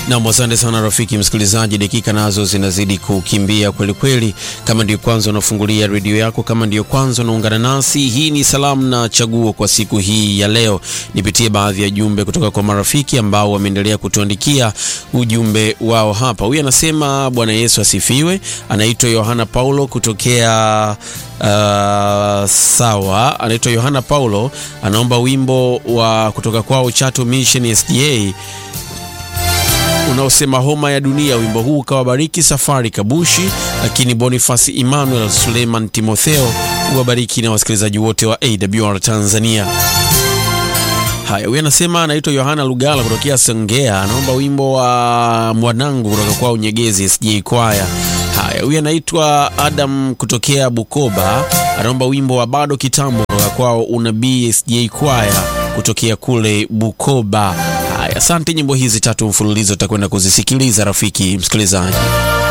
Nam, asante sana rafiki msikilizaji, dakika nazo zinazidi kukimbia kweli kweli. Kama ndiyo kwanza unafungulia redio yako, kama ndiyo kwanza unaungana nasi, hii ni salamu na chaguo kwa siku hii ya leo. Nipitie baadhi ya jumbe kutoka kwa marafiki ambao wameendelea kutuandikia ujumbe wao hapa. Huyu anasema Bwana Yesu asifiwe. Anaitwa Yohana Paulo kutokea Uh, sawa, anaitwa Yohana Paulo, anaomba wimbo wa kutoka kwao Chato Mission SDA unaosema homa ya dunia. Wimbo huu ukawabariki Safari Kabushi, lakini Boniface Emmanuel Suleiman Timotheo uwabariki na wasikilizaji wote wa AWR Tanzania. Haya, huyu anasema anaitwa Yohana Lugala kutokea Songea, anaomba wimbo wa mwanangu kutoka kwao Nyegezi SJ Kwaya. Haya, huyu anaitwa Adam kutokea Bukoba, anaomba wimbo wa bado kitambo kutoka kwao Unabii SJ Kwaya kutokea kule Bukoba. Haya, asante. Nyimbo hizi tatu mfululizo utakwenda kuzisikiliza rafiki msikilizaji.